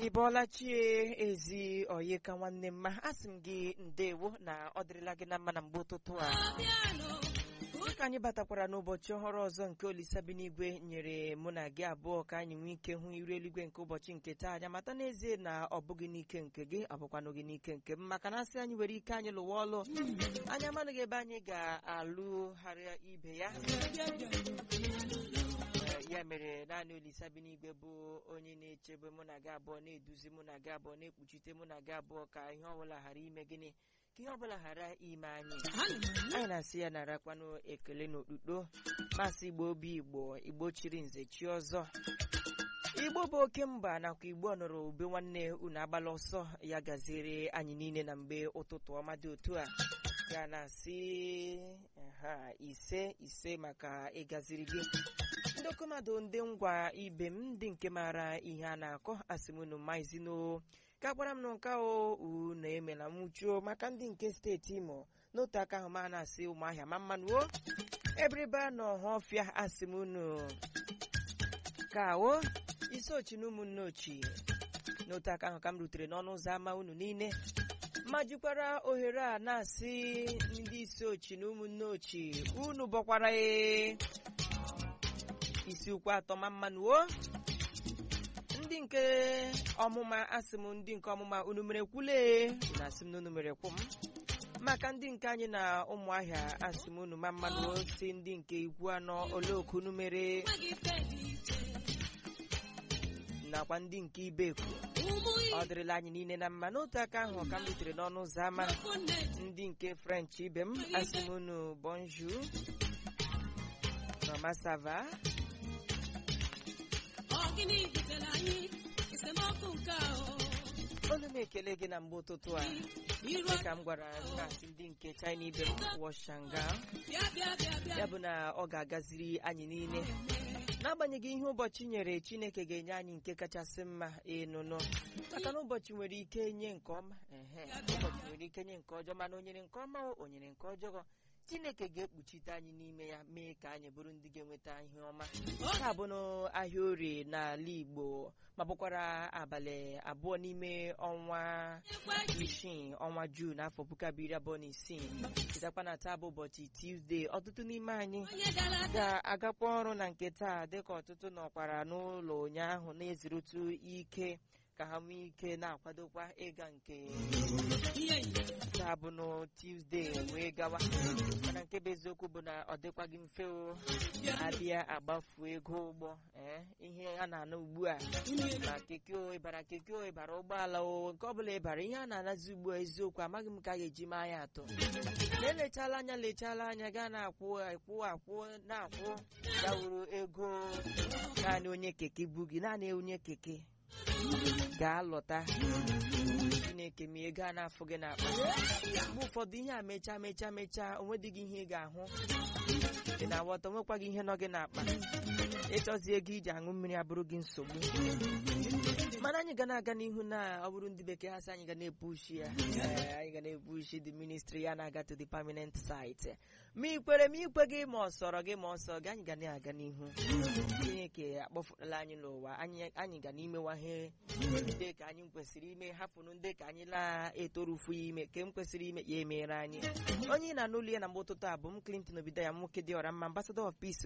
ị bọọla chie ezi oyi ka nwanne m ma asị m gị ndewo na ọ dịrịla gị na mma na mgbe ụtụtụ a dịka anyị batakwara n'ụbọchị ọhụrụ ọzọ nke olisabi n'igwe nyere mụ na gị abụọ ka anyị nwee ike hụ iru eluigwe nke ụbọchị nke taa anya mata n'ezie na ọ bụghị n'ike nke gị ọ bụkwanụ gị n'ike nke m maka na asị anyị nwere ike anyị lụwa ọlụ anyị amanụghị ebe anyị ga-alụgharịa ibe ya ya mere naanị olisa bi n'igwe bụ onye na-echebe mụ na gị abụọ na-eduzi mụ na gị abụọ na-ekpuchite mụ na gị abụọ ka ihe ọbụla ghara ime gịnị ka ihe ọbụla ghara ime anyị anyị na-asị ya narakwanụ ekele n'okpukpo masị igbo obi igbo igbo chiri nze chi ọzọ igbo bụ oke mba nakwa igbo nọrọ ube nwanne unu agbala ọsọ ya gaziere anyị niile na mgbe ụtụtụ ọma dị otu a ya na-asị ha ise ise maka ịgaziri gị ndị okomado ndị ngwa ibe m ndị nke maara ihe a na-akọ asị m unu maizino ka gwara m na nke o unu emela nwụchuo maka ndị nke steeti imo n'otu aka ahụ ma na-asị ụmụahịa ma mmanụ o ebiribe nọ ọfịa asị m unu ka o isi ochi na ụmụnne ochie n'otu aka ahụ ka m rutere n'ọnụ ụzọ ámá unu niile ma jikwara ohere a na-asị ndị isi ochi na ụmụnne ochie unu bọkwara ee isi ụkwụ atọ ma mmanụ o ndị nke ọmụma asị m ndị nke ọmụma unu mere kwule unu asị m na unu mere kwụ m maka ndị nke anyị na ụmụahịa asị m unu ma mmanụ o si ndị nke ikwu anọ oleoku unu mere nakwa ndị nke ibeku ọ dịrịla anyị niile na mma n'otu aka ahụ ka m rutere n'ọnụ ụzọ ámá ndị nke french ibe m asị m unu bonjour mama sava olu m ekele gị na mgbe ụtụtụ a dịka m gwara na-asị ndị nke china ibe m washanga ya bụ na ọ ga-agaziri anyị niile n'agbanyeghị ihe ụbọchị nyere chineke ga-enye anyị nke kachasị mma ịnụnụ maka na ụbọchị nwere ike nye nke ọma ehe ụbọchị nwere ike nye nke ọjọọ mana o nyere nke ọma o nyere nke ọjọọ chineke ga-ekpuchite anyị n'ime ya mee ka anyị bụrụ ndị ga-enweta ihe ọma taa bụ n'ahịa orie n'ala igbo ma bụkwara abalị abụọ n'ime ọnwa isii ọnwa juun afọ puku abụọ iri abụọ na isii chetakwa na taa bụ ụbọchị tuzdee ọtụtụ n'ime anyị ga-agakwa ọrụ na nke taa dịka ọtụtụ nọkwara n'ụlọ ụnyaahụ na-ezirutu ike ka ha nwee ike na-akwadokwa ịga nke taa bụ na tuzdee wee gawa mana nke bụ eziokwu bụ na ọ dịkwaghị mfe o abịa agbafu ego ụgbọ ee ihe a na-ana ugbu a ma keke o ịbara keke o ịbara ụgbọala o nke ọbụla ịbara ihe a na-anazi ugbu a eziokwu amaghị m ka a ga-eji maa ya atọ na elechala anya lechala anya gaa na-akwụ akwụ akwụ na-akwụ ya wuru ego naanị onye keke bu gị naanị onye keke ga-alọta chineke ma ego a na-afụ gị n'akpa mgbe ụfọdụ ihe a mechaa mechaa mechaa onwedịghị ihe ị ga-ahụ ị na-aghọta onwekwaghị ihe nọ gị n'akpa ịchọzi ego iji aṅụ mmiri abụrụ gị nsogbu mana anyị ga na-aga n'ihu na ọ bụrụ ndị bekee ha sị anyị ga na-epushi ya anyị ga na-epushi the ministry ya na-aga to the permanent site ma ikwere ma ikwe gị ma ọ sọrọ gị ma ọ sọ gị anyị ga na-aga n'ihu chineke akpọfụtala anyị n'ụwa anyị ga n'imewaghe ndị ka anyị kwesịrị ime hapụrụ ndị ka anyị na-etorufu ya ime ke m kwesịrị ime ya emere anyị onye ị na-anụ olu ya na mgbe ụtụtụ a bụ m Clinton Obido ya nwoke dị ọra mma ambassador of peace